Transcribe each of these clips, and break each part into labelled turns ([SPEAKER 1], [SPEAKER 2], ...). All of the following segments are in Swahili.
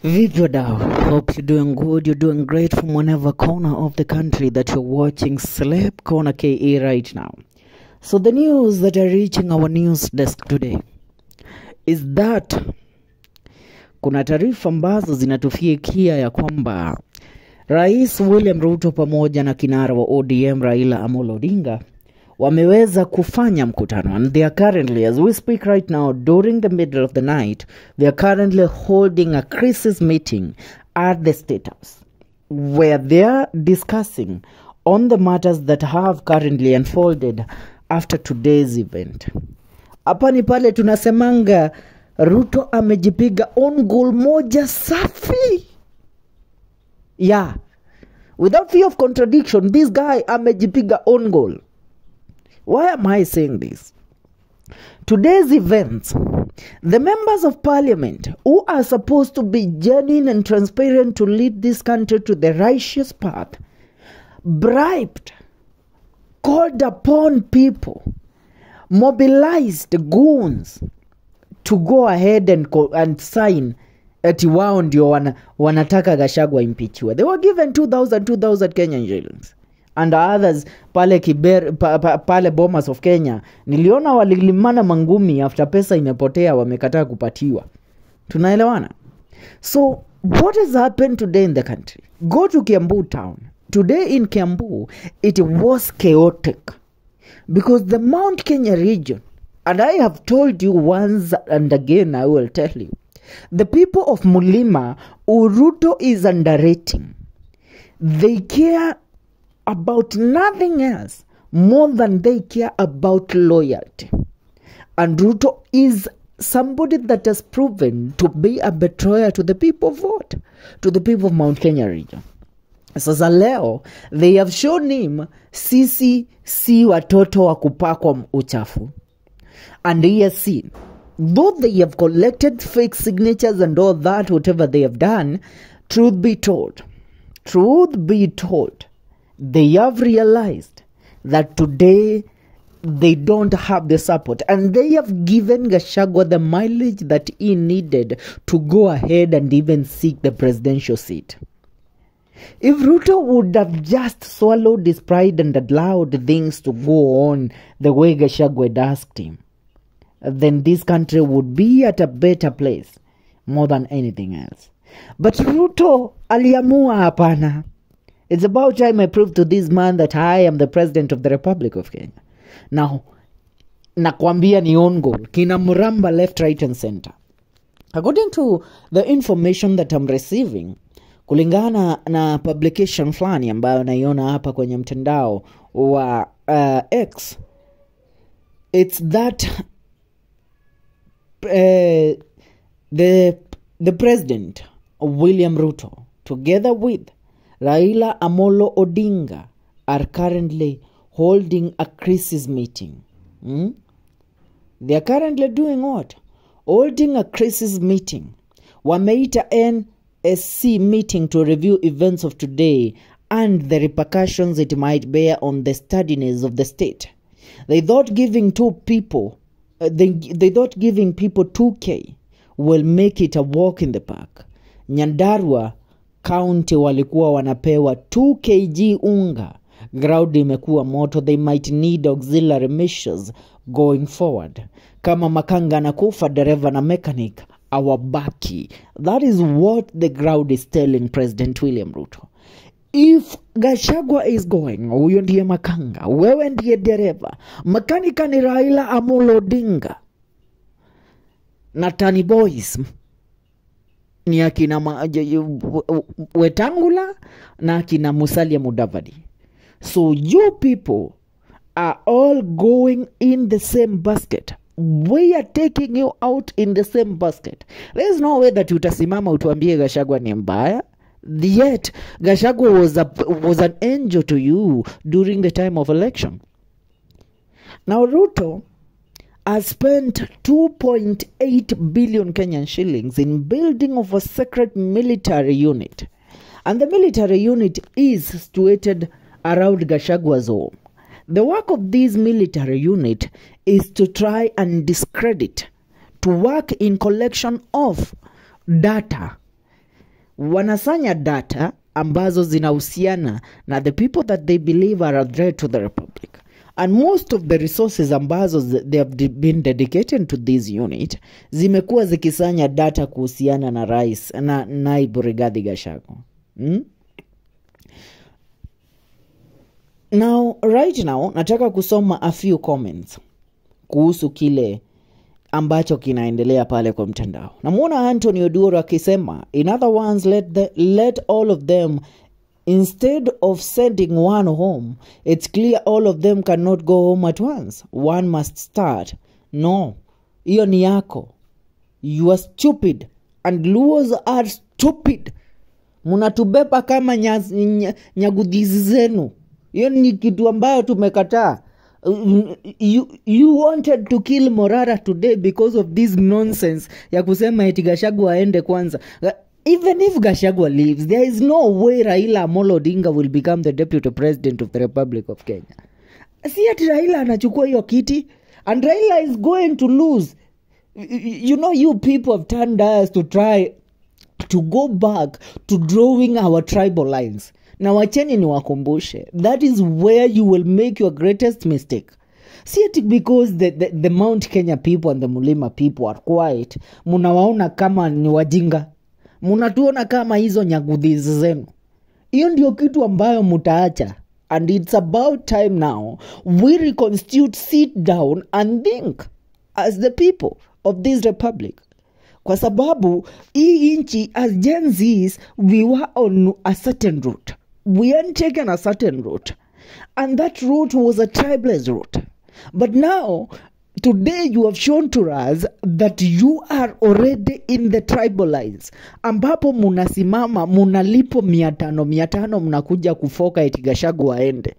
[SPEAKER 1] Vipi wadau? Hope you're doing good, you're doing great from whatever corner of the country that you're watching Celeb Corner KE right now. So the news that are reaching our news desk today is that kuna taarifa ambazo zinatufikia ya kwamba Rais William Ruto pamoja na kinara wa ODM Raila Amolo Odinga wameweza kufanya mkutano and they are currently as we speak right now during the middle of the night they are currently holding a crisis meeting at the state house where they are discussing on the matters that have currently unfolded after today's event hapa ni pale tunasemanga ruto amejipiga on goal moja safi yeah without fear of contradiction this guy amejipiga on goal why am I saying this? Today's events, the members of parliament who are supposed to be genuine and transparent to lead this country to the righteous path, bribed, called upon people, mobilized goons to go ahead and, co- and sign ati wao ndio wana, wanataka gashagwa impichiwe they were given 2000 2000 kenyan shillings and others pale kiber, pa, pa, pale bomas of kenya niliona walilimana mangumi after pesa imepotea wamekataa kupatiwa tunaelewana so what has happened today in the country go to kiambu town today in kiambu it was chaotic because the mount kenya region and i have told you once and again i will tell you the people of mulima uruto is underrating they care about nothing else more than they care about loyalty. And Ruto is somebody that has proven to be a betrayer to the people of what? To the people of Mount Kenya region. Sasa leo they have shown him sisi si watoto wa kupakwa uchafu and he has seen though they have collected fake signatures and all that whatever they have done truth be told truth be told they have realized that today they don't have the support and they have given Gashagwa the mileage that he needed to go ahead and even seek the presidential seat. If Ruto would have just swallowed his pride and allowed things to go on the way Gashagwa had asked him, then this country would be at a better place more than anything else. But Ruto aliamua hapana. It's about time I prove to this man that I am the president of the Republic of Kenya. Now, nakwambia ni on goal. Kina Muramba left, right and center. According to the information that I'm receiving, kulingana na publication fulani ambayo naiona hapa kwenye mtandao wa uh, X, it's that uh, the the president William Ruto, together with Raila Amolo Odinga, are currently holding a crisis meeting. Hmm? They are currently doing what? Holding a crisis meeting. Wameita NSC meeting to review events of today and the repercussions it might bear on the steadiness of the state. They thought giving two people, uh, they, they thought giving people 2K will make it a walk in the park. Nyandarua county walikuwa wanapewa 2 kg unga ground imekuwa moto they might need auxiliary measures going forward kama makanga anakufa dereva na mechanic awabaki that is what the ground is telling president william ruto if gashagwa is going huyo ndiye makanga wewe ndiye dereva makanika ni raila amolo odinga na tani boys ni akina ma, j- j- w- w- wetangula na akina musalia mudavadi so you people are all going in the same basket we are taking you out in the same basket there is no way that utasimama utuambie gashagwa ni mbaya yet gashagwa was, a, was an angel to you during the time of election now ruto has spent 2.8 billion Kenyan shillings in building of a secret military unit. And the military unit is situated around Gashagwa's home. The work of this military unit is to try and discredit, to work in collection of data wanasanya data ambazo zinahusiana na the people that they believe are a threat to the republic and most of the resources ambazo zi- they have de- been dedicated to this unit zimekuwa zikisanya data kuhusiana na rais na naibu Rigathi Gachagua hmm? now right now nataka kusoma a few comments kuhusu kile ambacho kinaendelea pale kwa mtandao namwona antony oduro akisema in other words let, the, let all of them instead of sending one home it's clear all of them cannot go home at once one must start no hiyo ni yako you are stupid and luos are stupid mnatubeba kama nyas- nya- nyagudhizi zenu hiyo ni kitu ambayo tumekataa Mm, you, you wanted to kill morara today because of this nonsense ya kusema eti gashagwa aende kwanza Ga- even if gashagwa leaves there is no way raila amolo odinga will become the deputy president of the republic of kenya si ati raila anachukua hiyo kiti and raila is going to lose Y- y- you know you people have turned us to try to go back to drawing our tribal lines na wacheni niwakumbushe that is where you will make your greatest mistake see it because the, the, the mount kenya people and the mulima people are quiet munawaona kama ni wajinga munatuona kama hizo nyagudhizi zenu hiyo ndio kitu ambayo mutaacha and it's about time now we reconstitute sit down and think as the people of this republic kwa sababu hii nchi as Gen Zs, we were on a certain route we had taken a certain route and that route was a tribeless route but now today you have shown to us that you are already in the tribal lines ambapo munasimama munalipo mia tano mia tano mnakuja kufoka eti Gachagua aende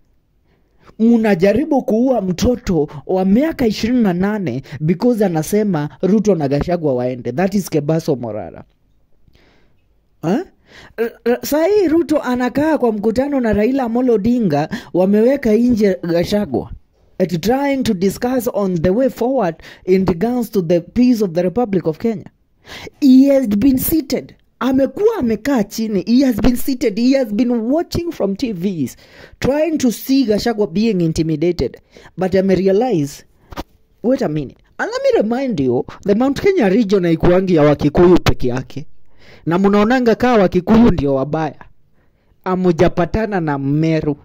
[SPEAKER 1] mnajaribu kuua mtoto wa miaka ishirini na nane because anasema ruto na gashagwa waende that is kebaso morara huh? sahii ruto anakaa kwa mkutano na raila amolo odinga wameweka nje gashagwa at trying to discuss on the way forward in regards to the peace of the republic of kenya he has been seated amekuwa amekaa chini he has been seated he has been watching from tvs trying to see gashagwa being intimidated but amerealize wait a minute and let me remind you the mount kenya region haikuangi ya wakikuyu peke yake na mnaonanga kaa wakikuyu ndio wabaya amujapatana na mmeru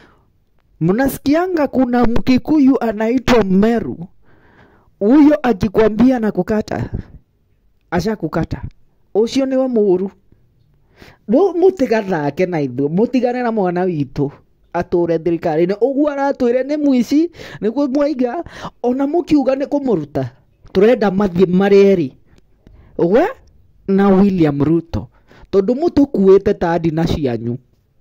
[SPEAKER 1] mnasikianga kuna mkikuyu anaitwa mmeru huyo akikwambia na kukata ashakukata ucio niwe mũru rĩu mũtigathake na ithuĩ mũtigane na mwana witũ atũre thirikari-inĩ ũguo aratwĩre nĩ mũici nĩguo mwaiga ona mũkiuga nĩ kũmũruta tũrenda mathiĩ marĩ erĩ we na william ruto tondũ mũtũkuĩte ta ndina cianyu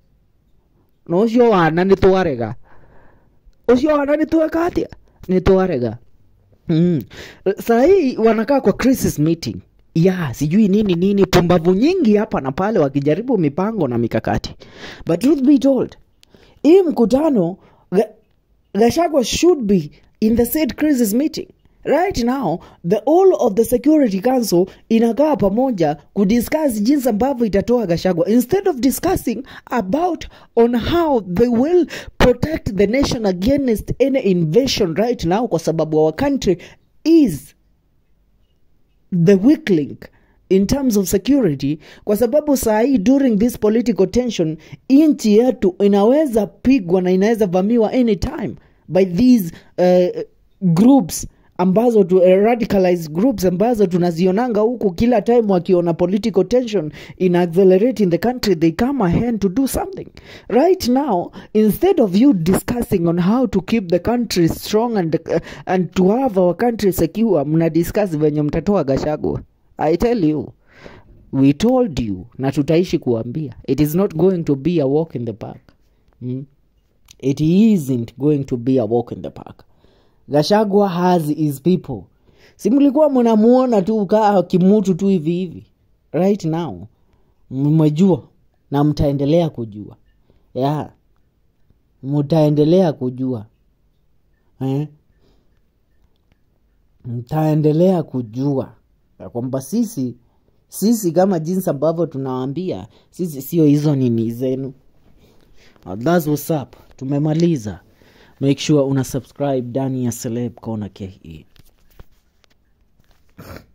[SPEAKER 1] na ũcio wana nĩ twarega ũcio wana nĩ tweka atĩa nĩ twarega mm. sahii wanakaa kwa crisis meeting ya sijui nini nini pumbavu nyingi hapa na pale wakijaribu mipango na mikakati but truth be told hii mkutano Ga- gashagwa should be in the said crisis meeting right now the all of the security council inakaa pamoja kudiscuss jinsi ambavyo itatoa gashagwa instead of discussing about on how they will protect the nation against any invasion right now kwa sababu our country is the weak link in terms of security kwa sababu saa hii during this political tension nchi yetu inaweza pigwa na inaweza vamiwa anytime by these uh, groups ambazo tu, uh, radicalized groups ambazo tunazionanga huku kila time wakiona political tension in accelerate in the country they come ahead to do something right now instead of you discussing on how to keep the country strong and, uh, and to have our country secure mna discuss venye mtatoa gashagwa i tell you we told you na tutaishi kuambia it is not going to be a walk in the park mm? it isn't going to be a walk in the park gashagwa has his people si mlikuwa mnamuona tu kaa kimutu tu hivi hivi right now mmejua na mtaendelea kujua yeah. mtaendelea kujua eh? mtaendelea kujua ya kwamba sisi sisi kama jinsi ambavyo tunawaambia sisi sio hizo nini zenu Uh, that's what's up tumemaliza make sure una subscribe ndani ya celeb kona ke